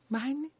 Maayini.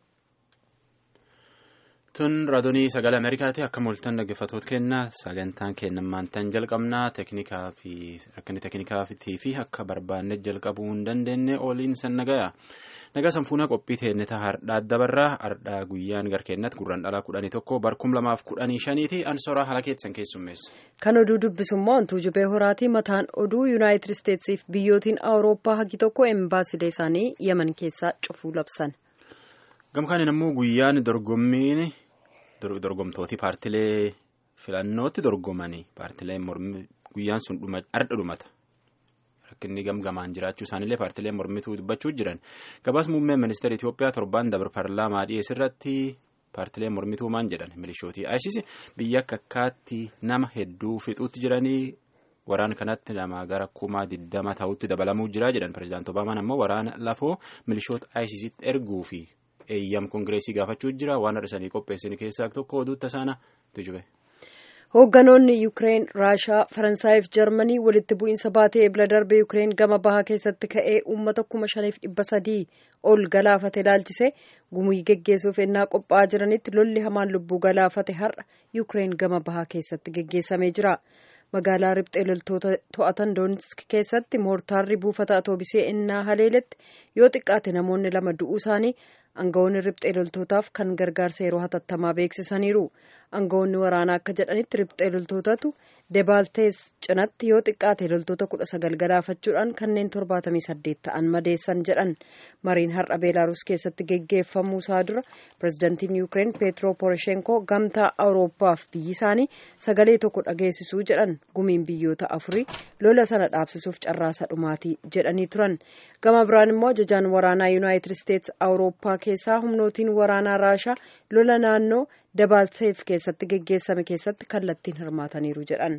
Tun raadiyoo sagalee Ameerikaati akka mul'atan dhaggeeffatoota kenna sagantaan kennammaan tan jalqabnaa teeknikaa fi rakkinni teeknikaatii fi akka barbaanne jalqabuu hin dandeenye ooliin san nagaya. Nagaa sanfuunaa qophii teenneta hardhaa dabarraa hardhaa guyyaan garkeennatti gurraan dhalaa kudhanii tokko barkum lamaaf kudhanii shaniiti ansoraa haala keessan keessummeessa. Kan oduu dubbisummoo hantuu jubee horaatii mataan oduu yuunaayitid isteetsiif biyyootiin awurooppaa hagi tokko embaasilee isaanii yemen keessaa cufuu labsan. Gamkaan immoo guyyaan dorgommiin dorgomtooti paartilee filannootti dorgomanii paartileen mormii guyyaan sun ardha dhumata. Rakkinni gamgamaan jiraachuu isaaniillee paartileen mormituu dubbachuu jiran gabaas muummeen ministeera Itoophiyaa torbaan dabar paarlaamaa dhiyeessirratti paartileen mormituu maan jedhan milishootii ISIS biyya akka akkaatti nama hedduu fixuutti jiranii waraana kanatti nama gara kumaa diddama ta'utti dabalamuu jira jedhan pirezidaant Obaamaan ammoo waraana lafoo milishoota ISIStti erguu fi eeyyam koongireesii gaafachuu jira waan hir'isanii qopheessan keessaa tokko oduutta sana tujube. Hoogganoonni Yuukireen, Raashaa, Faransaayii fi Jarmanii walitti bu'iinsa baatee ebila darbe Yuukireen gama bahaa keessatti ka'ee uummata kuma shaniif dhibba sadii ol galaafate ilaalchise gumii geggeessuuf ennaa qophaa'aa jiranitti lolli hamaan lubbuu galaafate har'a Yuukireen gama bahaa keessatti geggeessamee jira. Magaalaa riphxee loltoota to'atan Doonetsk keessatti moortaarri buufata atoobisee ennaa haleeletti yoo xiqqaate namoonni lama du'uu isaanii aangawoonni riphxee loltootaaf kan gargaarsa yeroo hatattamaa beeksisaniiru. aangawoonni waraanaa akka jedhanitti riphxee loltootatu debaaltees cinatti yoo xiqqaate loltoota kudha sagal galaafachuudhaan kanneen torbaatamii saddeet ta'an madeessan jedhan mariin har'a beelaaruus keessatti geggeeffamuu isaa dura pirezidantiin yuukireen peetro poroshenkoo gamtaa awurooppaaf biyyi isaanii sagalee tokko dhageessisuu jedhan gumiin biyyoota afurii lola sana dhaabsisuuf carraasa dhumaatii jedhanii turan gama biraan immoo ajajaan waraanaa yuunaayitid isteets awurooppaa keessaa humnootiin waraanaa raashaa lola naannoo dabaalseef keessatti geggeessame keessatti kallattiin hirmaataniiru jedhan.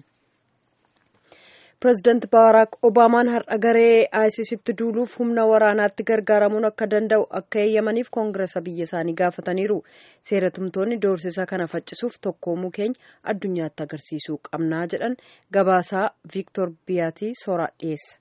pireezidaanti baaraak obaamaan har'a garee aayisisitti duuluuf humna waraanaatti gargaaramuun akka danda'u akka eeyyamaniif koongiresa biyya isaanii gaafataniiru seeratumtoonni doorsisa kana faccisuuf tokkoomuu keenya addunyaatti agarsiisuu qabnaa jedhan gabaasaa viiktor biyaatii sooraa dhiyeessa.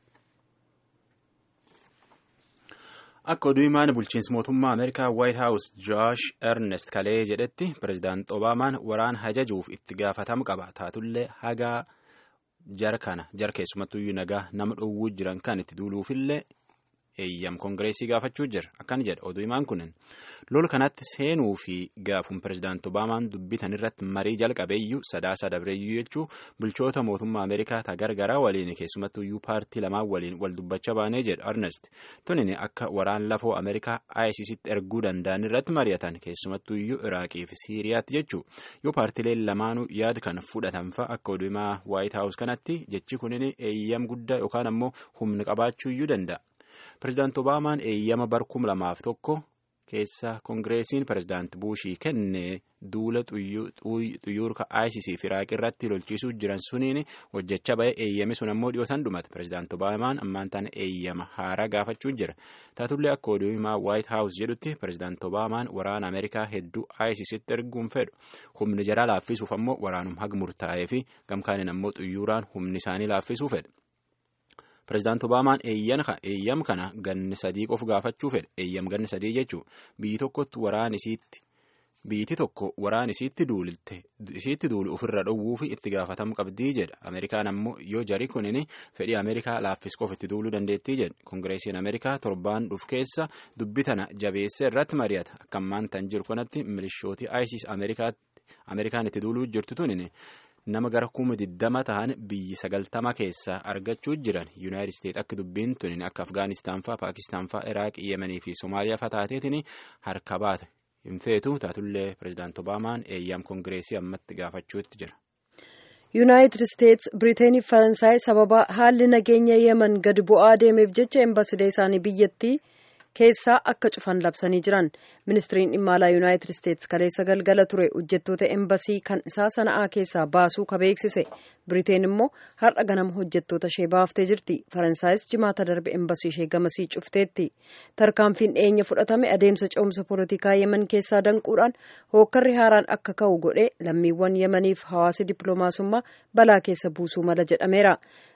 Akka oduu himaan bulchiinsa mootummaa Ameerikaa White House Josh Ernest Kalee jedhetti pireezidaant Obaamaan waraana hajajuuf itti gaafatamu qaba. Taatullee hagaa jara kana jara keessumattuyyuu nagaa nama dhowwuu jiran kan itti duuluufillee eeyyam koongireesii gaafachuu jira. Akkana jedha oduu himaan kunin lola kanatti seenuu fi gaafuun pireezidaant Obaamaan dubbitan irratti marii jalqabeeyyuu sadaasa dabreeyyuu jechuu bulchoota mootummaa Ameerikaa ta gargaraa waliin keessumattuyyuu paartii lamaan waliin wal dubbachaa baanee jedha Ernest. Tunin akka waraan lafoo Ameerikaa ISIStti erguu danda'an irratti mari'atan keessumattuyyuu Iraaqii fi Siiriyaatti jechuu yoo paartileen lamaanuu yaada kan fudhatan fa'a akka oduu himaa White House kanatti jechi kunin eeyyam guddaa yookaan ammoo humna qabaachuuyyuu danda'a. Pireezidaant Obaamaan eeyyama barkum lamaaf tokko keessa koongireesiin pireezidaant Buushii kenne duula xuyyoorka ISIS fi Iraaq irratti lolchiisuu jiran suniin hojjechaa ba'e eeyyami sun ammoo dhiyootan dhumate. Pireezidaant Obaamaan ammaan tana eeyyama haaraa gaafachuu jira. Taatullee akka oduu himaa White House jedhutti pireezidaant Obaamaan waraana Ameerikaa hedduu ISIStti erguun fedhu. Humni jaraa laaffisuuf ammoo waraanum haga murtaa'ee fi gamkaaniin ammoo xuyyooraan humni isaanii laaffisuu fedha. Pireezidaant Obaamaan eeyyam kana ganni sadii qofa gaafachuu fedha. Eeyyam ganni sadii jechuun biyyi tokkotti waraan isiitti biyyiti tokko waraan isiitti duulte isiitti duulu ofirra dhowwuu fi itti gaafatamu qabdii jedha. Ameerikaan ammoo yoo jari kunin fedhii Ameerikaa laaffis qofa itti duuluu dandeettii jedha. Koongireesiin Ameerikaa torbaan dhuf keessa dubbi tana jabeessa irratti mari'ata. Akka ammaan tan jiru kanatti milishootii ISIS Ameerikaan itti duuluu jirtu tunin. nama gara kuma diddama ta'an biyyi sagaltama keessaa argachuu jiran yuunaayitid isteet akka dubbiin tunin akka afgaanistaan faa paakistaan faa iraaq yemenii fi soomaaliyaa faa taateetiin harka baate hin feetu taatullee pireezidaant obaamaan eeyyam koongireesii ammatti gaafachuutti jira. yuunaayitid isteets biriiteeniif faransaay sababa haalli nageenya yemen gadi bu'aa deemeef jecha embasilee isaanii biyyattii keessaa akka cufan labsanii jiran ministiriin dhimma alaa yuunaayitid isteets kaleessa galgala ture hojjettoota embasii kan isaa sana'aa keessaa baasuu ka beeksise biriteen immoo har'a ganama hojjettoota ishee baaftee jirti faransaayis jimaata darbe embasii ishee gamasii cufteetti tarkaanfiin dhiyeenya fudhatame adeemsa ce'umsa poolitikaa yemen keessaa danquudhaan hookkarri haaraan akka ka'u godhe lammiiwwan yemaniif hawaasi dippiloomaasummaa balaa keessa buusuu mala jedhameera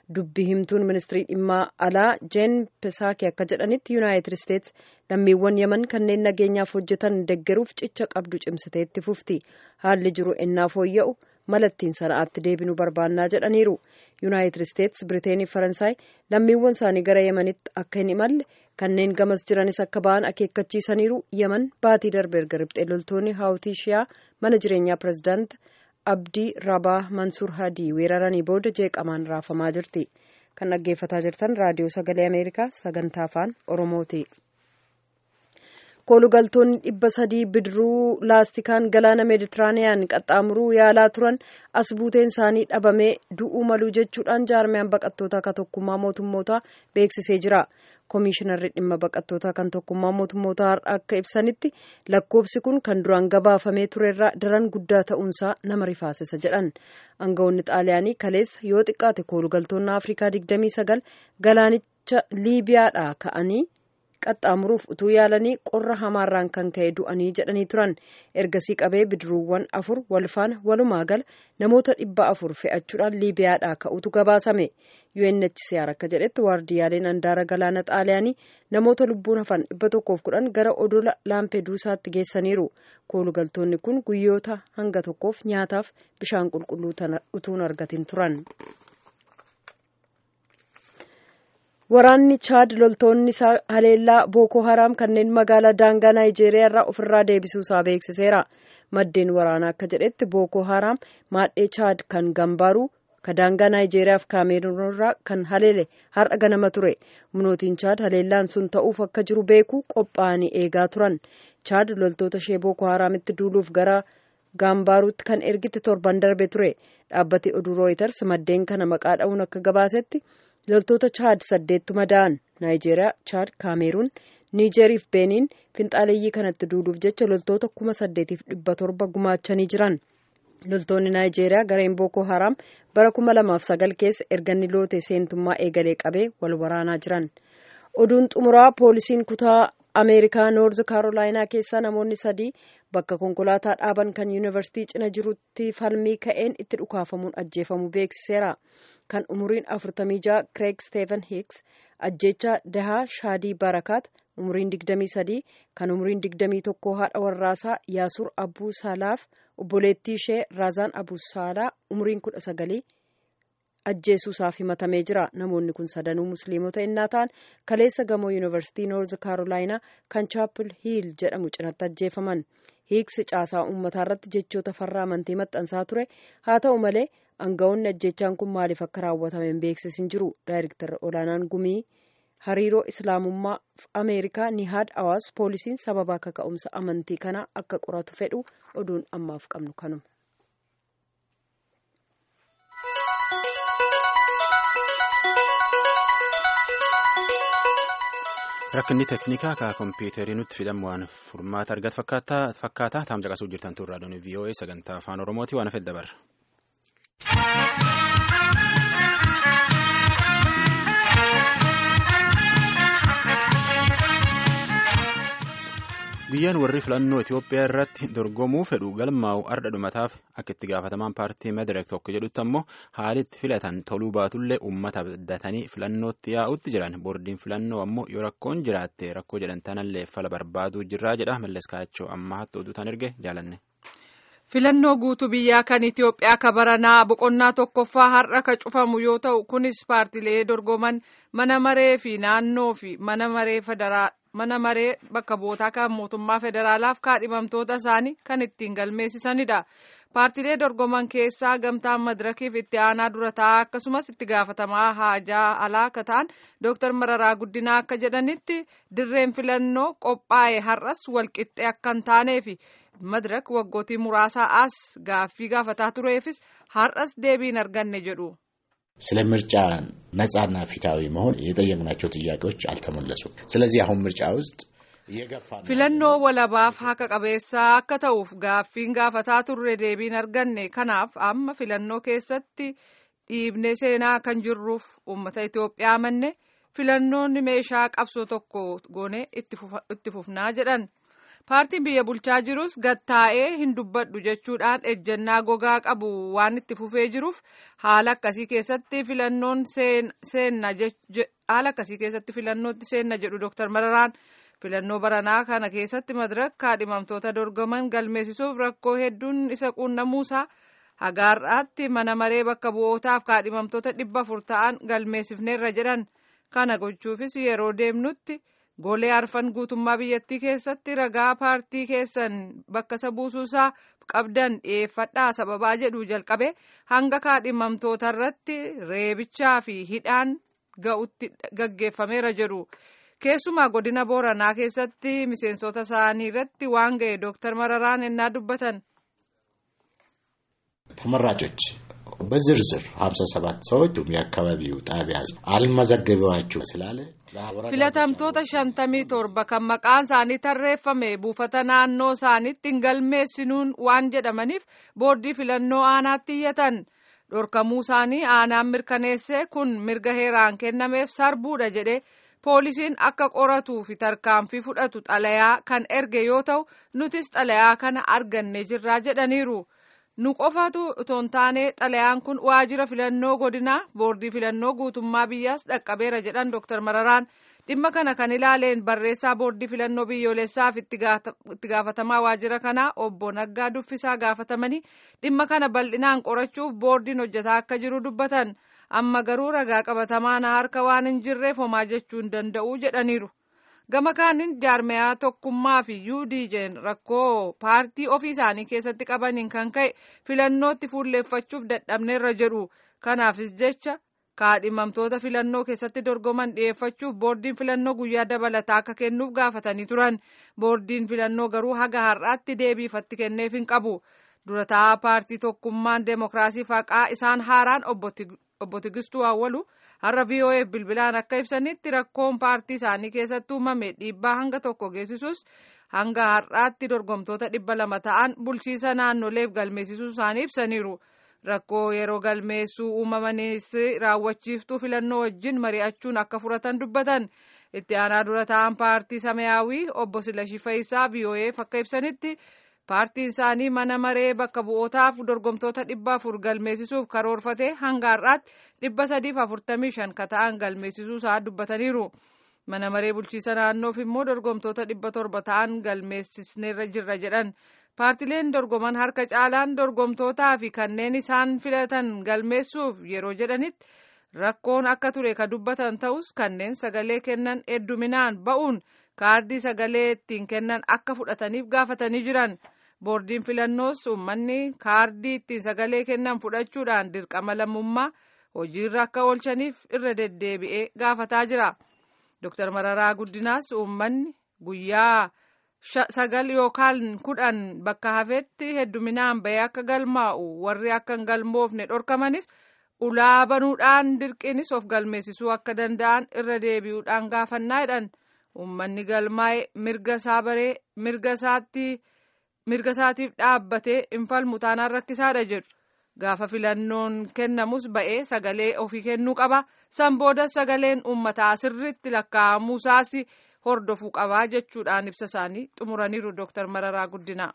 dubbi himtuun ministirii dhimma alaa jeen pesaaki akka jedhanitti yuunaayitid isteets lammiiwwan yaman kanneen nageenyaaf hojjetan deggeruuf cicha qabdu cimsitee itti fufti haalli jiru ennaa fooyya'u malattiin sana'aatti deebinuu barbaannaa jedhaniiru yuunaayitid isteets biriteenii faransaay lammiiwwan isaanii gara yamanitti akka hin imalle kanneen gamas jiranis akka ba'an akeekkachiisaniiru yaman baatii darbe erga riphxee loltoonni haawutii shiyaa mana jireenyaa pirezidaant abdii rabaa mansuur hadii weeraranii booda jeeqamaan raafamaa jirti kan dhaggeeffataa jirtan raadiyoo sagalee ameerikaa sagantaa afaan oromooti. koolugaltoonni dhibba sadii bidiruu laastikaan galaana meeditiraaniyaan qaxxaamuruu yaalaa turan as buuteen isaanii dhabamee du'uu maluu jechuudhaan jaarmiyaan baqattootaa kan tokkummaa mootummootaa beeksisee jira koomishinarri dhimma baqattootaa kan tokkummaa mootummootaa akka ibsanitti lakkoobsi kun kan duraan gabaafamee turerraa daran guddaa ta'uunsaa nama rifaasisa jedhan aangawoonni xaaliyaanii kaleessa yoo xiqqaate koolugaltoonni afrikaa 29 galaanicha liibiyaadhaa ka'anii. qaxxaamuruuf utuu yaalanii qorra hamaarraan kan ka'e du'anii jedhanii turan ergasii qabee bidiruuwwan afur walfaana walumaa gala namoota dhibba afur fe'achuudhaan liibiyaadhaa ka'utu gabaasame UNHCR akka jedhetti waardiyyaaleen handaara galaana xaaliyaanii namoota lubbuun hafan dhibba tokkoof kudhan gara odola laampeduusaatti geessaniiru koolugaltoonni kun guyyoota hanga tokkoof nyaataaf bishaan qulqulluu utuun argatin turan. waraanni chaad loltoonni isaa haleellaa bookoo haraam kanneen magaalaa daangaa naayijeeriyaa irraa ofirraa deebisuusaa beeksiseera maddeen waraanaa akka jedhetti bookoo haraam maadhee chaad kan gambaaru ka daangaa naayijeeriyaaf kaameeruun irraa kan haleele har'a ganama ture humnootiin chaad haleellaan sun ta'uuf akka jiru beeku qophaa'anii eegaa turan chaad loltoota ishee bookoo haraamitti duuluuf gara gaambaaruutti kan ergite torban darbe ture dhaabbati oduu rooyiters maddeen kana maqaa dha'uun akka gabaasetti. loltoota chaad saddeettu madaa'an naayijeeriyaa chaad kaameeruun niijeeriif beeniin finxaaleeyyii kanatti duuluuf jecha loltoota kuma saddeetiif dhibba torba gumaachanii jiran loltoonni naayijeeriyaa gareen bookoo haraam bara kuma lamaaf sagal keessa erganni loote seentummaa eegalee qabee wal waraanaa jiran oduun xumuraa poolisiin kutaa ameerikaa noorz kaarolaayinaa keessaa namoonni sadii bakka konkolaataa dhaaban kan yuunivarsiitii cina jirutti falmii ka'een itti dhukaafamuun ajjeefamuu beeksiseera kan umuriin afurtamii jaha kireeg steven hiks ajjeechaa dahaa shaadii barakaat umuriin digdamii sadii kan umuriin digdamii tokkoo haadha warraasaa yaasur abuu saalaaf obboleettii ishee raazaan abuu saalaa umuriin kudha sagalii ajjeesuusaaf himatamee jira namoonni kun sadanuu musliimota innaa ta'an kaleessa gamoo yuunivarsiitii noorz kaarolaayinaa kan chaapil hiil jedhamu cinatti ajjeefaman hiiksi caasaa uummataa irratti jechoota farra amantii maxxansaa ture haa ta'u malee aangawoonni ajjechaan kun maaliif akka raawwatame hin beeksisin jiru daayirektar olaanaan gumii hariiroo islaamummaa ameerikaa nihaad awaas poolisiin sababa akka ka'umsa amantii kanaa akka qoratu fedhu oduun ammaaf qabnu kanuma. rakkinni teeknikaa ka kompiitarii nutti fidamu waan furmaata argatu fakkaata taam caqasuu jirtan turraa doonii vii'oo'ee sagantaa afaan oromooti waan afedda barra. guyyaan warri filannoo Itoophiyaa irratti dorgomuu fedhu galmaa'u arda dhumataaf akka itti gaafatamaan paartii madireek tokko jedhutti ammoo haalitti filatan toluu baatullee uummata abdatanii filannootti yaa'utti jiran boordiin filannoo ammoo yoo rakkoon jiraatte rakkoo jedhan tanallee fala barbaaduu jirraa jedha mallas kaachoo amma hattu oduutaan erge jaalanne. filannoo guutuu biyyaa kan Itoophiyaa kabaranaa boqonnaa tokkoffaa har'a ka cufamu yoo ta'u kunis paartilee dorgoman mana maree fi naannoo fi mana maree federaa mana maree bakka bootaa kan mootummaa federaalaaf kaadhimamtoota isaanii kan ittiin galmeessisanidha. Paartilee dorgoman keessaa gamtaan madirakiif itti aanaa dura taa'aa akkasumas itti gaafatamaa haajaa alaa akka ta'an Dr. Mararaa Guddinaa akka jedhanitti dirreen filannoo qophaa'e har'as walqixxee akka hin taaneefi madirak waggootii muraasaa as gaaffii gaafataa tureefis har'as deebiin arganne jedhu. ስለ ምርጫ ነጻና ፊታዊ መሆን የጠየቅናቸው ጥያቄዎች አልተመለሱም። ስለዚህ አሁን ምርጫ ውስጥ filannoo walabaaf haqa qabeessaa akka ta'uuf gaaffiin gaafataa turre deebiin arganne kanaaf amma filannoo keessatti dhiibnee seenaa kan jirruuf uummata Itoophiyaa amanne filannoonni meeshaa qabsoo tokko goone itti fufnaa jedhan. paartiin biyya bulchaa jirus gattaa'ee hin dubbadhu jechuudhaan ejjennaa gogaa qabu waan itti fufee jiruuf haala akkasii keessatti filannoon seenna haala akkasii keessatti filannootti seenna jedhu dooktar Mararaan filannoo baranaa kana keessatti madirak kaadhimamtoota dorgoman galmeessisuuf rakkoo hedduun isa quunnamuusaa hagaarraatti mana maree bakka bu'ootaaf kaadhimamtoota dhibba afur ta'an galmeessifneerra jedhan kana gochuufis yeroo deemnutti. golee arfan guutummaa biyyattii keessatti ragaa paartii keessan bakka isa buusuusaa qabdan dhiyeeffadhaa sababaa jedhu jalqabe hanga kaadhimamtoota irratti reebichaa fi hidhaan ga'utti gaggeeffameera jedhu keessumaa godina booranaa keessatti miseensota isaanii irratti waan ga'e dooktar mararaan ennaa dubbatan. ተመራጮች በዝርዝር ሀምሳ ሰባት ሰዎች የአካባቢው ጣቢያ አልመዘገበዋችሁ ስላለ filatamtoota shantamii torba kan maqaan isaanii tarreeffame buufata naannoo isaaniitti hin galmeessinuun waan jedhamaniif boordii filannoo aanaatti iyyatan dhorkamuu isaanii aanaan mirkaneesse kun mirga heeraan kennameef sarbuudha jedhe poolisiin akka qoratuu fi tarkaanfii fudhatu xalayaa kan erge yoo ta'u nutis xalayaa kana arganne jirraa jedhaniiru. nu qofatu otoo hin taane xalayaan kun waajjira filannoo godinaa boordii filannoo guutummaa biyyaas dhaqqabeera jedhan dooktar mararaan dhimma kana kan ilaaleen barreessaa boordii filannoo biyyoolessaaf itti gaafatamaa waajjira kanaa obbo Naggaa Duffisaa gaafatamanii dhimma kana bal'inaan qorachuuf boordiin hojjetaa akka jiru dubbatan amma garuu ragaa qabatamaa na harka waan hin jirreef homaa jechuu hin danda'u jedhaniiru. gama kaaniin jaarmayaa tokkummaa fi UDJ'n rakkoo paartii ofii isaanii keessatti qabaniin kan ka'e filannootti fuulleeffachuuf dadhabneerra jedhu kanaafis jecha kaadhimamtoota filannoo keessatti dorgoman dhiyeeffachuuf boordiin filannoo guyyaa dabalataa akka kennuuf gaafatanii turan boordiin filannoo garuu haga har'aatti deebiifatti kenneef hin qabu durataa paartii tokkummaan deemokiraasii faqaa isaan haaraan obbo Tigistuu Awwalu har'a VOA bilbilaan akka ibsanitti rakkoon paartii isaanii keessatti uumame dhiibbaa hanga tokko geessisus hanga har'aatti dorgomtoota dhibba lama ta'an bulchiisa naannoleef galmeessisuu isaanii ibsaniiru. Rakkoo yeroo galmeessuu uumamanis raawwachiiftuu filannoo wajjin mari'achuun akka furatan dubbatan itti aanaa dura ta'an paartii samayaawii obbo Silashii Fayisaa VOA'f akka ibsanitti paartiin isaanii mana maree bakka bu'ootaaf dorgomtoota dhibba afur galmeessisuuf karoorfate hanga har'aatti dhibba sadiif afurtamii shan ka ta'an galmeessisuu isaa dubbataniiru. Mana maree bulchiisa naannoof immoo dorgomtoota dhibba torba ta'an galmeessisneerra jirra jedhan. Paartileen dorgoman harka caalaan dorgomtootaa fi kanneen isaan filatan galmeessuuf yeroo jedhanitti rakkoon akka ture ka dubbatan ta'us kanneen sagalee kennan hedduminaan ba'uun kaardii sagalee ittiin kennan akka fudhataniif gaafatanii jiran. boordiin filannoos uummanni kaardii ittiin sagalee kennan fudhachuudhaan dirqama lammummaa hojiirra akka oolchaniif irra deddeebi'ee gaafataa jira. Dr. Mararaa Guddinaas uummanni guyyaa sagal yookaan kudhan bakka hafetti hedduminaan bahee akka galmaa'u warri akka hin galmoofne dhorkamanis ulaa banuudhaan dirqinis of galmeessisuu akka danda'an irra deebi'uudhaan gaafannaa jedhan uummanni galmaa'e mirga isaa baree mirga isaatti. mirga isaatiif dhaabbatee hin falmu taanaan rakkisaadha jedhu gaafa filannoon kennamus ba'ee sagalee ofii kennuu qaba san booda sagaleen uummataa sirriitti lakkaa'amuusaas hordofuu qabaa jechuudhaan ibsa isaanii xumuraniiru dooktar Mararaa Guddinaa.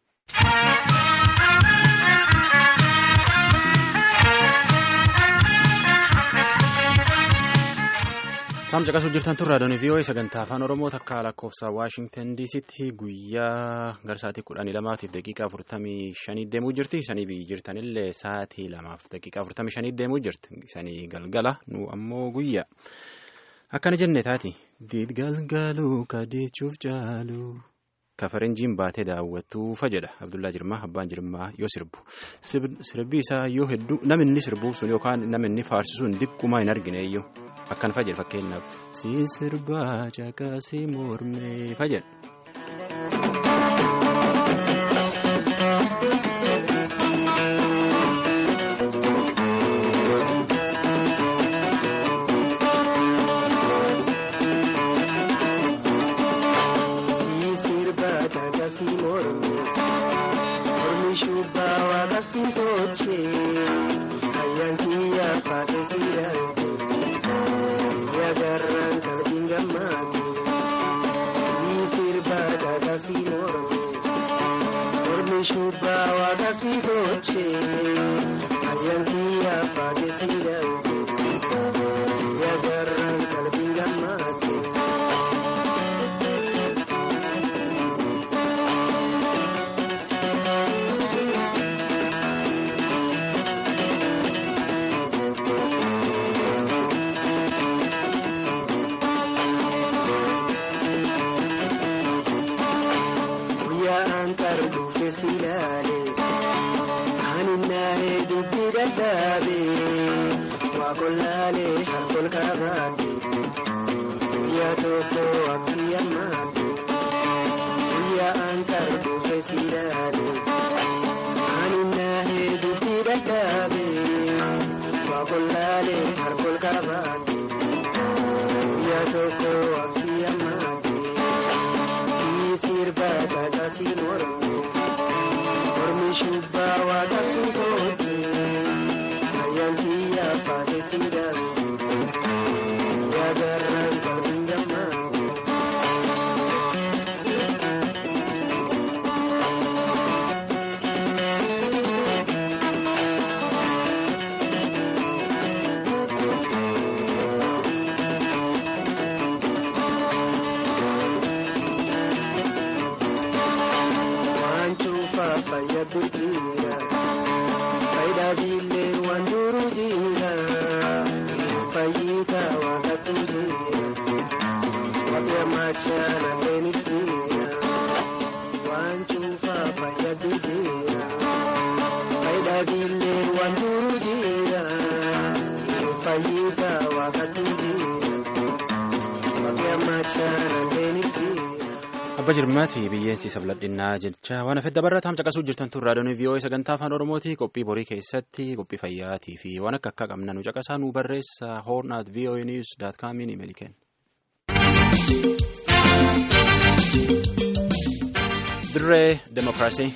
Saamsa qasuu jirtan turraa doonii vii'oo'ee sagantaa afaan oromoo takka lakkoofsa waashingtan diisitti guyyaa gara sa'aatii kudhanii lamaatiif daqiiqaa afurtamii shanii deemuu jirti isanii biyyi jirtanillee sa'aatii lamaaf daqiiqaa afurtamii shanii deemuu jirti isanii galgala nu ammoo guyyaa akkana jenne taati diid galgaluu kadeechuuf caalu kafarenjiin baatee daawwattuufa jedha abdullaa jirmaa abbaan jirmaa yoo sirbu sirbi isaa yoo hedduu namni sirbuuf sun yookaan namni faarsisuun diqquma hin argine iyyuu. akkan fayyadu fakkeenyaaf si sirbaa caqasee mormee fayyadu. Sirba, shubba waaqa si goche ayyantii abbaate si darbe si agarraan qalbiin gammaate. guyyaan qarduufe si ilaale haninnaa'ee dubbi dadhaabe waa qollaalee harkol kaabaate guyyaa tokko absi ammaate guyyaan qarduufe si ilaale haninnaa'ee dubbi dadhaabe waa qollaalee harkol kaabaate guyyaa tokko absi ammaate. sirba daga si mormi mormi shubba waaqa si goote ayyanti abbaate si darbe si agarraan qalbiin gammaate. waan cuunfaa fayyadu jira faayidaa biillee waan duru jira fayyitaa waaqatu jira waaqni ammaachaa naleenis jira waan cuunfaa fayyadu jira faayidaa biillee waan duru jira fayyitaa waaqatu jira waaqni ammaachaa naleenis jira. Abba jirmaati biyyeensi sabladhinnaa jecha waan hafedda barra taam caqasuu jirtan tun raadiyoon vii'oo'ee sagantaa afaan oromooti qophii borii keessatti qophii fayyaatii fi waan akka akka qabna nu caqasaa nu barreessa hoorn at vii'oo'ee niwus daat kaamiin imeeli kenna. Dirree Demokiraasii.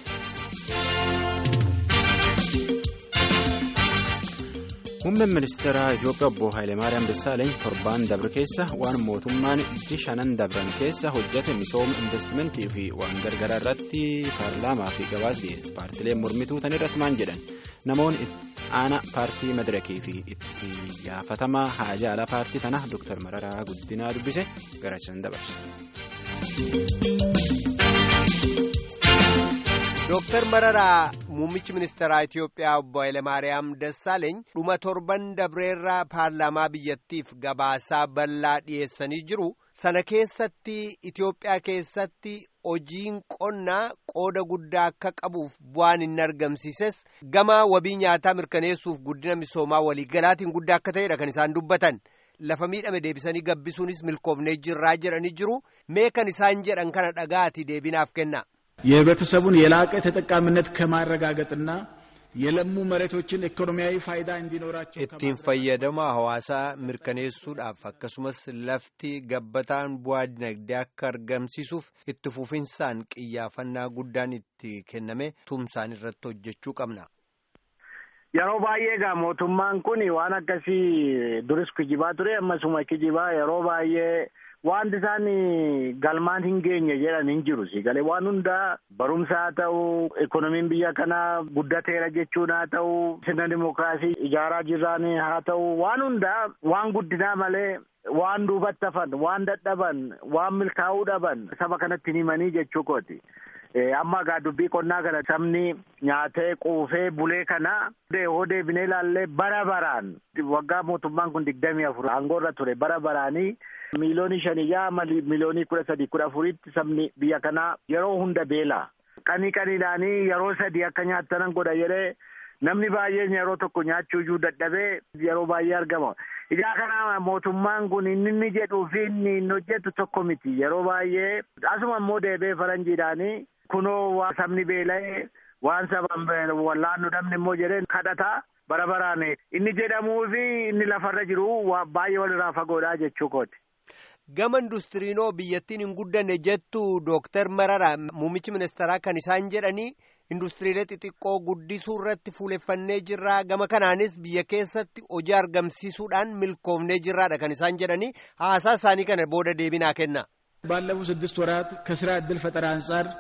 Muummeen ministeera Itoophiyaa obbo Hayilemaariyaam Dassaaleny torbaan dabre keessa waan mootummaan iji shanan dabran keessa hojjete misooma investimentii fi waan gargaraa irratti paarlaamaa fi gabaas dhiyeesse. Paartileen mormituu tan irratti maan jedhan namoonni aanaa paartii madirakii fi itti gaafatamaa haajaa alaa paartii tanaa Dr. Mararaa Guddinaa dubbise garasisan dabarse. Dooktar Mararaa muummichi ministeeraa Itoophiyaa obbo Hayilemaariyaam Dassaaleeny dhuma torban dabreerraa paarlaamaa biyyattiif gabaasaa bal'aa dhiyeessanii jiru. Sana keessatti Itoophiyaa keessatti hojiin qonnaa qooda guddaa akka qabuuf bu'aan inni argamsiises gama wabii nyaataa mirkaneessuuf guddina misoomaa waliigalaatiin guddaa akka ta'edha kan isaan dubbatan. Lafa miidhame deebisanii gabbisuunis milkoofnee jirraa jedhanii jiru. Mee kan isaan jedhan kana dhagaati deebinaaf kenna. የህብረተሰቡን የላቀ ተጠቃሚነት ከማረጋገጥና የለሙ መሬቶችን ኢኮኖሚያዊ ፋይዳ እንዲኖራቸው ittiin fayyadama hawaasaa mirkaneessuudhaaf akkasumas lafti gabbataan bu'aa dinagdee akka argamsiisuuf itti fufinsaan qiyyaafannaa guddaan itti kenname tumsaan irratti hojjechuu qabna. Yeroo baay'ee egaa mootummaan kun waan akkasii duris kijibaa ture ammasuma kijibaa yeroo baay'ee wanti isaan galmaan hin geenye jedhan hin jiru galee waan hundaa barumsa haa ta'u ekonomiin biyya kanaa guddateera jechuun haa ta'u sirna dimokiraasii ijaaraa jirraan haa ta'u waan hundaa waan guddinaa malee waan duubatti hafan waan dadhaban waan milkaa'uu dhaban saba kanatti himanii jechuu kooti. amma egaa dubbii qonnaa kana sabni nyaatee quufee bulee kana hoo deebinee ilaallee bara baraan waggaa mootummaan kun digdamii afur aangoorra ture bara baraanii miiliyoonii shanii yaa miiliyoonii kudha sadii kudha afuritti sabni biyya kanaa yeroo hunda beela qanii qaniidhaanii yeroo sadii akka nyaatanan godha jedhee namni baay'een yeroo tokko nyaachuu iyyuu dadhabee yeroo baay'ee argama. Ijaa kana mootummaan kun inni inni jedhuu fi inni inni hojjetu tokko miti yeroo baay'ee asuma immoo deebee faranjiidhaanii kunoo sabni beela'ee waan saban wallaannu dhabne immoo jedhee kadhata bara baraan inni jedhamuu fi inni lafarra jiru baay'ee walirraa fagoodha jechuu kooti. Gama industiriinoo biyyattiin hin guddanne jettu Dooktar Mararaa muummichi ministeeraa kan isaan jedhanii industiriilee xixiqqoo guddisuu irratti fuuleffannee jirraa gama kanaanis biyya keessatti hojii argamsiisuudhaan milkoofnee jirraadha kan isaan jedhanii haasaa isaanii kana booda deebinaa kenna. ባለፉት ስድስት ወራት ከስራ ዕድል ፈጠራ አንጻር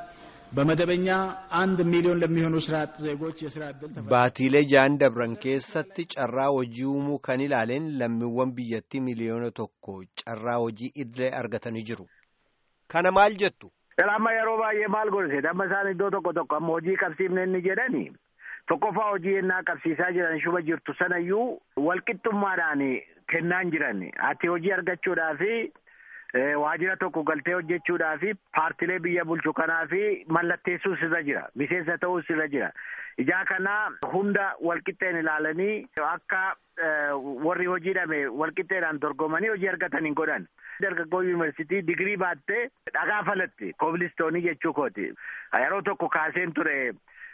በመደበኛ አንድ ሚሊዮን ለሚሆኑ ስራ አጥ ዜጎች የስራ ዕድል ተፈጥሯል። Baatiilee ja'an dabran keessatti carraa hojii uumuu kan ilaaleen lammiiwwan biyyattii miliyoona tokko carraa hojii idilee argatanii jiru. Kana maal jettu? Amma yeroo baay'ee maal godhate amma isaan iddoo tokko tokko amma hojii qabsiifne inni jedhani tokkoffaa hojii ennaa qabsiisaa jiran shuba jirtu sanayyuu walqixxummaadhaan kennaan jiran ati hojii argachuudhaafi waajjira tokko galtee hojjechuudhaafi paartilee biyya bulchu kanaafi mallatteessuu sirra jira miseensa ta'uu sirra jira ijaa kana hunda walqixxeen ilaalanii akka warri hojii dhabe walqixxeedhaan dorgomanii hojii argatan hin godhan. dargaggoo yuunivarsiitii digirii baattee dhagaa falatti koobilistoonii jechuu kooti yeroo tokko kaaseen ture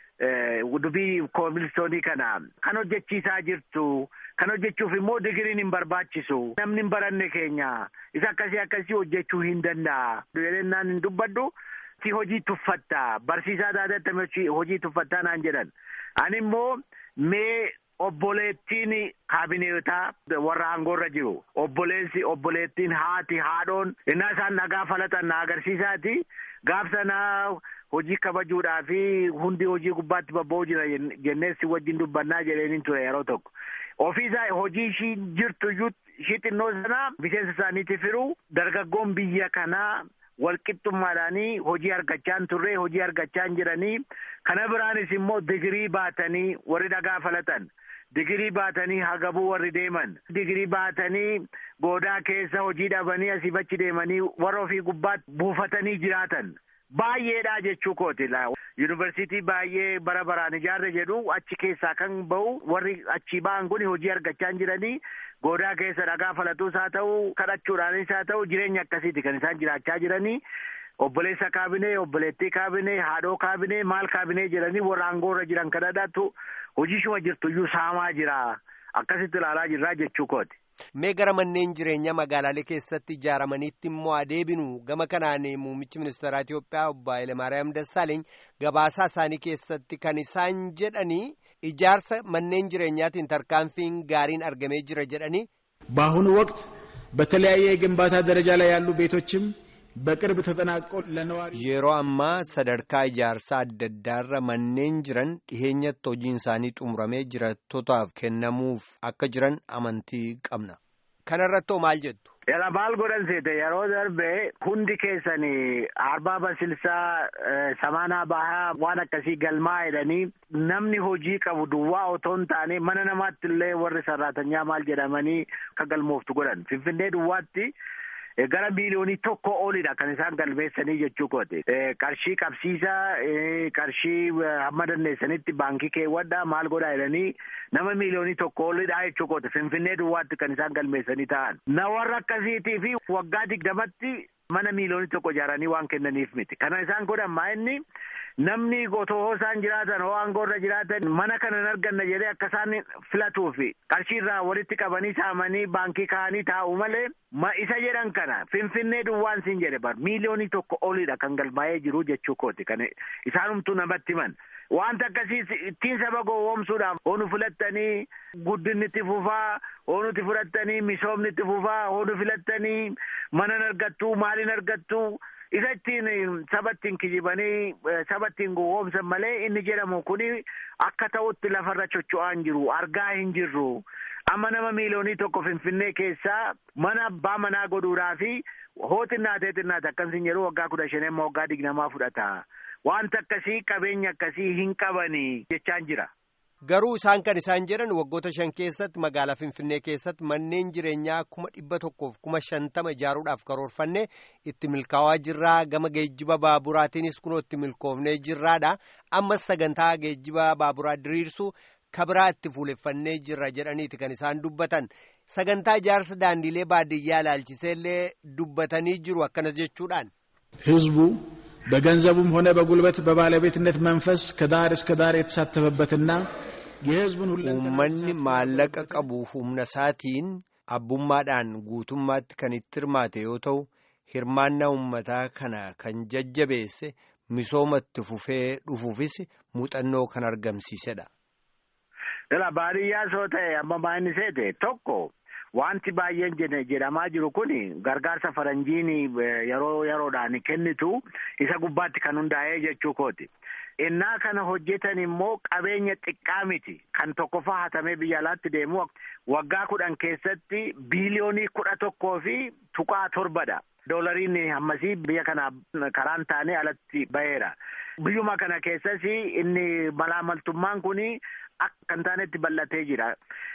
dubbii koobilistoonii kana kan hojjechiisaa jirtu kan hojjechuuf immoo digiriin hin barbaachisu namni hin baranne keenya isa akkasii akkasii hojjechuu hin danda'a jedhennaan hin dubbaddu si hojii tuffatta barsiisaa taatee hojii tuffattaa naan jedhan ani immoo mee obboleettiin kaabineetaa warra aangoorra jiru obboleessi obboleettiin haati haadhoon innaa isaan dhagaa falatan na agarsiisaati gaaf sanaa hojii kabajuudhaa fi hundi hojii gubbaatti babba'uu jira jenneessi wajjin dubbannaa jedheenin ture yeroo tokko ofiisaa hojii ishii jirtu iyyuu ishii xinnoo sana miseensa isaaniitti firu dargaggoon biyya kanaa walqixxummaadhaanii hojii argachaa turre hojii argachaa jiranii kana biraanis immoo digirii baatanii warri dhagaa falatan digirii baatanii hagabuu warri deeman digirii baatanii goodaa keessa hojii dhabanii asiif achi deemanii warra ofii gubbaatti buufatanii jiraatan baay'eedha jechuu kooti yuunivarsiitii baay'ee bara baraan ijaarre jedhu achi keessaa kan ba'u warri achi ba'an kun hojii argachaa jiranii goodaa keessa dhagaa falatuus haa ta'u kadhachuudhaanis haa ta'u jireenya akkasiiti kan isaan jiraachaa jiranii obboleessa kaabinee obboleettii kaabinee haadhoo kaabinee maal kaabinee jedhanii warra aangoorra jiran kadhadhaatu hojii shuma jirtu iyyuu saamaa jira akkasitti ilaalaa jirraa jechuu kooti. Mee gara manneen jireenyaa magaalaalee keessatti ijaaramaniitti immoo adeebinu gama kanaan muummichi ministeeraa Itoophiyaa obbo Hayilamaariyaam Dassaaleeny gabaasaa isaanii keessatti kan isaan jedhanii ijaarsa manneen jireenyaatiin tarkaanfiin gaariin argamee jira jedhanii. በአሁኑ ወቅት በተለያየ የግንባታ ደረጃ ላይ ያሉ ቤቶችም በቅርብ ተጠናቆ ለነዋሪ Yeroo ammaa sadarkaa ijaarsaa adda addaarra manneen jiran dhiheenyatti hojiin isaanii xumuramee jiraattotaaf kennamuuf akka jiran amantii qabna. Kanarratti hoo maal jettu? Yala maal godhan seete yeroo darbe hundi keessanii arbaa basilsaa samaanaa bahaa waan akkasii galmaa jedhanii namni hojii qabu duwwaa otoo hin taane mana namaatti illee warri sarraatanyaa maal jedhamanii akka galmooftu godhan finfinnee duwwaatti gara miiliyoonii tokko olidha kan isaan galmeessanii jechuu kooti. Qarshii qabsiisaa qarshii hamma dandeessanitti baankii keewwadhaa maal godhaa jedhanii nama miiliyoonii tokko olidha jechuu kooti. Finfinnee duwwaatti kan isaan galmeessanii ta'an. Na warra akkasiitii fi waggaa digdamatti mana miiliyoonii tokko ijaaranii waan kennaniif miti. Kana isaan godhan maa inni namni otoo isaan jiraatan hoo aangoorra jiraatan mana kana hin arganna jedhee akka isaan filatuufi qarshii irraa walitti qabanii saamanii baankii kaa'anii taa'u malee ma isa jedhan kana finfinnee duwwaan siin jedhe bar miiliyoonii tokko olidha kan galmaa'ee jiru jechuu kooti kan isaanumtuu namatti himan. Wanta akkasii ittiin saba gowwoomsuudhaaf hoonu filattanii guddinni itti fufaa hoonuti fudhattanii misoomni itti fufaa hoonu filattanii mana argattuu maaliin argattuu isa ittiin saba ittiin kijibanii saba ittiin gowwoomsan malee inni jedhamu kuni akka ta'utti lafarra chocho'aa hin jiru argaa hin jirru. Amma nama miiliyoonii tokko finfinnee keessaa mana abbaa manaa godhuudhaa fi hoo xinnaatee xinnaate akkasiin jedhu waggaa kudha shan amma waggaa digdamaa fudhata. Wanta akkasii qabeenya akkasii hin qabanii jechaan jira. Garuu isaan kan isaan jedhan waggoota shan keessatti magaalaa Finfinnee keessatti manneen jireenyaa kuma dhibba tokkoof kuma shantama ijaaruudhaaf karoorfanne itti milkaa'aa jirraa gama geejjiba baaburaatiinis kunoo itti milkoofnee jirraadha. Ammas sagantaa geejjiba baaburaa diriirsuu kabiraa itti fuuleffannee jirra jedhaniiti kan isaan dubbatan. Sagantaa ijaarsa daandiilee baadiyyaa ilaalchisee illee dubbatanii jiru akkanas jechuudhaan. ህዝቡ በገንዘቡም ሆነ በጉልበት በባለቤትነት መንፈስ ከዳር እስከ ዳር የተሳተፈበትና የህዝቡን Uummanni maallaqa qabuuf humna isaatiin abbummaadhaan guutummaatti kan itti hirmaate yoo ta'u hirmaannaa uummataa kana kan jajjabeesse misooma itti fufee dhufuufis muuxannoo kan argamsiisedha. Dhala baadiyyaa soo ta'e amma maa'inni seete tokko wanti baay'een jedhamaa jiru kun gargaarsa faranjiin yeroo yeroodhaan kennitu isa gubbaatti kan hundaa'ee jechuu kooti. innaa kana hojjetan immoo qabeenya xiqqaa miti kan tokkoffaa hatamee biyya alaatti deemu waggaa kudhan keessatti biiliyoonii kudha tokkoo fi tuqaa torbadha. doolariin hammasii biyya kana karaan taane alatti baheera. Biyyuma kana keessas inni malaamaltummaan kun akka hin taanetti bal'atee jira.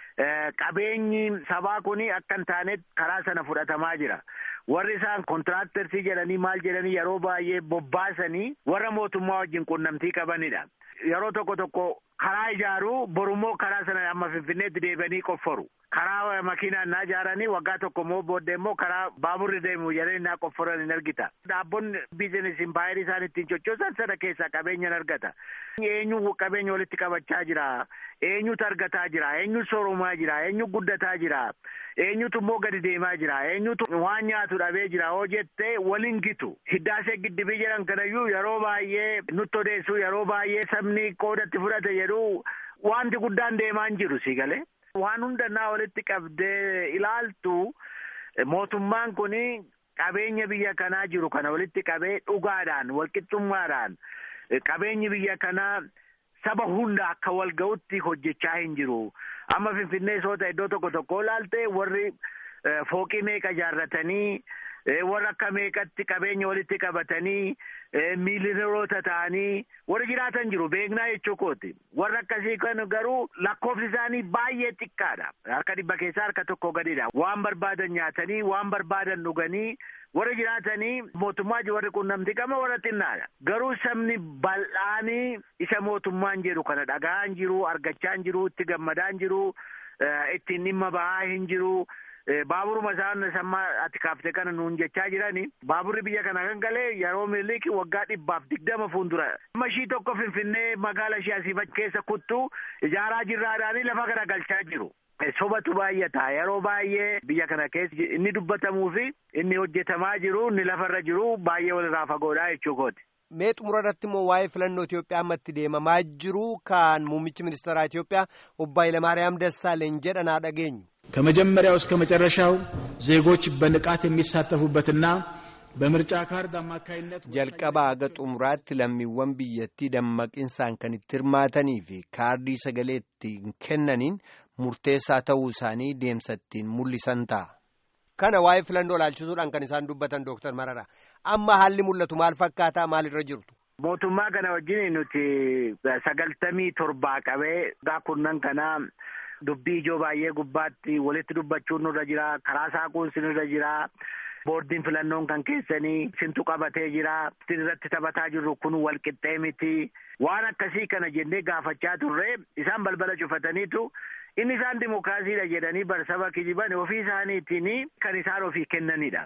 Qabeenyi sabaa kun akka hin taanetti karaa sana fudhatamaa jira. Warri isaan kontiraaktarsii jedhanii maal jedhanii yeroo baay'ee bobbaasanii warra mootummaa wajjin quunnamtii qabanidha. Yeroo tokko tokko karaa ijaaruu borummoo karaa sana amma finfinneetti deebi'anii qofforu. Karaa makiinaan naa ijaaranii waggaa tokko immoo booddee immoo karaa baaburri deemu jedhanii naa qofforan hin argita. Dhaabonni biizinesi impaayerii isaan ittiin sochoosan sana keessaa qabeenya hin argata. Eenyu qabeenya walitti qabachaa jira. Eenyutu argataa jira. Eenyutu soorumaa jira. Eenyu guddataa jira. Eenyutu immoo gadi deemaa jira. Eenyutu waan nyaatu dhabee jira. Hoo jettee waliin gitu. Hiddaasee giddibii jedhan kanayyuu yeroo baay'ee nutti odeessu yeroo baay'ee sabni qoodatti fudhate jedhu wanti guddaan deemaa hin jiru si galee. Waan hundannaa walitti qabdee ilaaltu mootummaan kun qabeenya biyya kanaa jiru kana walitti qabee dhugaadhaan walqixxummaadhaan qabeenyi biyya kanaa saba hunda akka wal ga'utti hojjechaa hin jiru. Amma Finfinnee soota iddoo tokko tokko ilaalte warri fooqii meeqa ijaarratanii warra akka meeqatti qabeenya walitti qabatanii miiliyoonota ta'anii warri jiraatan jiru beeknaa jechuu kooti. Warra akkasii kan garuu lakkoofsi isaanii baay'ee xiqqaadha. Harka dhibba keessaa harka tokko gadidha. Waan barbaadan nyaatanii waan barbaadan dhuganii warra jiraatanii mootummaa warri quunnamtii qaba warra xinnaadha. Garuu sabni bal'aanii isa mootummaan jedhu kana dhagaa hin jiru, argachaa hin jiru, itti gammadaa hin jiru, ittiin dhimma bahaa hin jiru. Baaburuma isaan sammaa ati kaaftee kana nuun jechaa jirani baaburri biyya kana kan galee yeroo miliiki waggaa dhibbaaf digdama fuuldura. Amma ishii tokko finfinnee magaala ishee asii keessa kuttu ijaaraa jirraadhaanii lafa gara galchaa jiru. Sobatu baay'ata yeroo baay'ee biyya kana keessa inni dubbatamuu fi inni hojjetamaa jiru inni lafarra jiru baay'ee walirraa fagoodha jechuu kooti. Mee xumura irratti immoo waa'ee filannoo Itoophiyaa ammatti deemamaa jiru kan muummichi ministeeraa Itoophiyaa obbo Hayilamaariyaam Dassaaleny jedhanaa dhageenyu. ከመጀመሪያው እስከ መጨረሻው ዜጎች በንቃት የሚሳተፉበትና በምርጫ ካርድ አማካይነት jalqabaa haga xumuraatti lammiiwwan biyyattii dammaqinsaan kan itti hirmaatanii fi kaardii sagalee ittiin kennaniin murteessaa ta'uu isaanii deemsa ittiin mul'isan ta'a. Kana waa'ee filannoo ilaalchisuudhaan kan isaan dubbatan Dooktar Marara. Amma haalli mul'atu maal fakkaataa maalirra jirtu? Mootummaa kana wajjin nuti sagaltamii torbaa qabee gaa kurnan kanaa dubbii ijoo baay'ee gubbaatti walitti dubbachuun nurra jira karaa saaquun sinirra jira boordiin filannoon kan keessanii sintu qabatee jira sin irratti taphataa jirru kun wal qixxee miti waan akkasii kana jennee gaafachaa turre isaan balbala cufataniitu inni isaan dimokiraasiidha jedhanii barsaba kijiban ofii isaaniitiin kan isaan ofii kennanidha.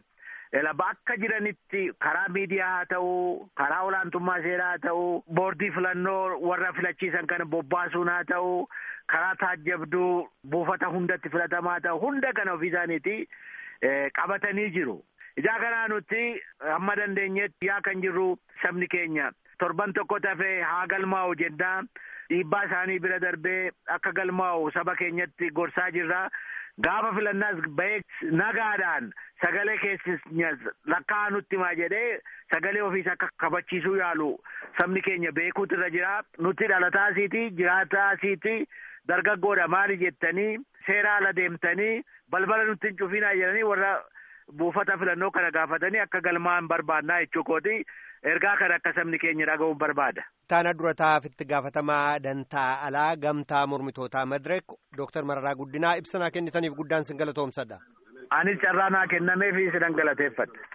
Bakka jiranitti karaa miidiyaa haa ta'u, karaa olaantummaa seeraa haa ta'u, boordii filannoo warra filachiisan kana bobbaasuun haa ta'u, karaa taajjabduu buufata hundatti filatamaa ta'u hunda kana ofii isaaniiti qabatanii jiru. Ijaa kanaa nuti hamma dandeenyetti yaa kan jirru sabni keenya torban tokko tafee haa galmaa'u jennaa dhiibbaa isaanii bira darbee akka galmaa'u saba keenyatti gorsaa jirra. Gaafa filannaas bahee nagaadhaan sagalee keessis lakkaa'aa nutti maa jedhee sagalee ofiis akka kabachiisuu yaalu sabni keenya beekuutu irra jira. Nuti dhalataa asiiti jiraataa asiiti dargaggoodha maali jettanii seera ala deemtanii balbala nutti hin cufinaa jedhanii warra buufata filannoo kana gaafatanii akka galmaa'an barbaannaa jechuu kooti. Ergaa kana akka sabni keenya dhaga'uun barbaada. Taana dura taa'aaf itti gaafatamaa dantaa alaa gamtaa mormitootaa Madirek Dooktar Mararaa Guddinaa ibsanaa kennitaniif guddaan sin galatoomsadha. Anis carraa naa kennameef sinan galateeffadha.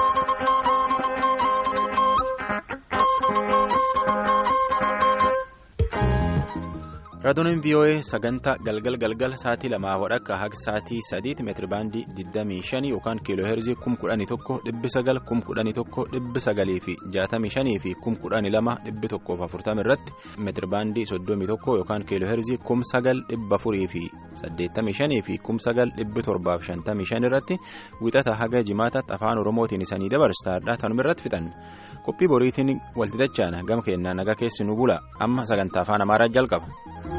raadiyoonin vii'oo'ee sagantaa galgal galgal sa'aatii lamaa wadhakka haga sa'aatii sadiitti meetiri baandii 25 yookaan kiiloo heerzii 11,900 11,900 fi 65 fi 12,140 irratti meetiri baandii 31 yookaan kiiloo heerzii 9,400 fi 85 fi 9,755 irratti wixata haga jimaataatti afaan oromootiin isanii dabarsaadha tanuma irratti fixan qophii boriitiin waltitachaan gama keenyaa nagaa keessi nu bula amma sagantaa afaan amaaraa jalqaba.